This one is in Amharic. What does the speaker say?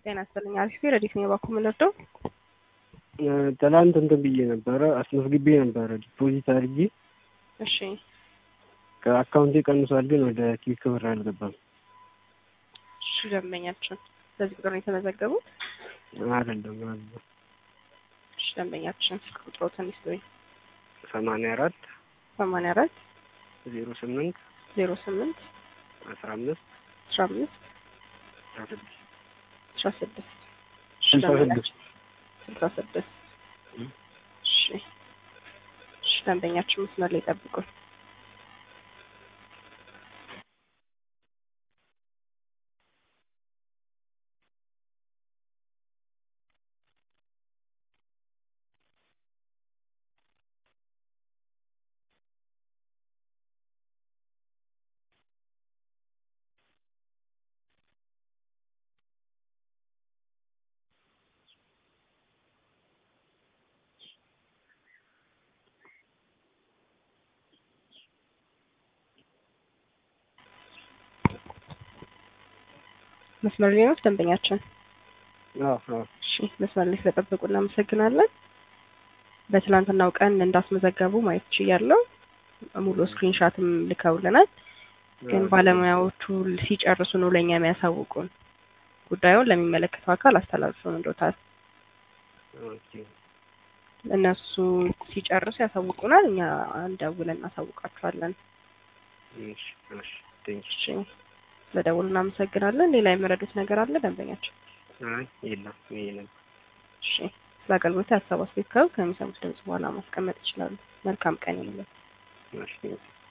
ጤና ይስጥልኝ። አሪፍ ረዲት ነው የባኩ ምንርደው ትላንት እንትን ብዬ ነበረ አስመዝግቤ ነበረ ዲፖዚት አድርጌ እሺ ከአካውንቴ ቀንሷል፣ ግን ወደ ኪክ ብር አልገባም። እሺ ደንበኛችን በዚህ ቁጥር ነው የተመዘገቡት? አይደለም አለ እሺ ደንበኛችን ስልክ ቁጥሮትን ይስጡኝ። ሰማንያ አራት ሰማንያ አራት ዜሮ ስምንት ዜሮ ስምንት አስራ አምስት አስራ አምስት አስራ ስድስት አስራ ስድስት እሺ ስልሳ ደንበኛችን ስድስት ስልሳ ስድስት እሺ እሺ ደንበኛችን መስመር ላይ ጠብቁን። መስመር ላይ ነው ደንበኛችን። አዎ አዎ እሺ መስመር ላይ ስለጠበቁ እናመሰግናለን። በትናንትናው ቀን እንዳስመዘገቡ ማየት ችያለሁ። ሙሉ ስክሪንሻትም ልከውልናል። ግን ባለሙያዎቹ ሲጨርሱ ነው ለእኛ የሚያሳውቁን። ጉዳዩን ለሚመለከተው አካል አስተላልፈው እንዶታል። ኦኬ እነሱ ሲጨርሱ ያሳውቁናል። እኛ እንደውለን እናሳውቃቸዋለን። እሺ እሺ ቴንክ እሺ ስለደውሉ እናመሰግናለን። ሌላ የመረዱት ነገር አለ ደንበኛቸው? አይ የለም ይሄ ነው። እሺ ስለ አገልግሎት ሀሳብ አስተያየት ካሉ ከሚሰሙት ድምጽ በኋላ ማስቀመጥ ይችላሉ። መልካም ቀን ይሁንልን። እሺ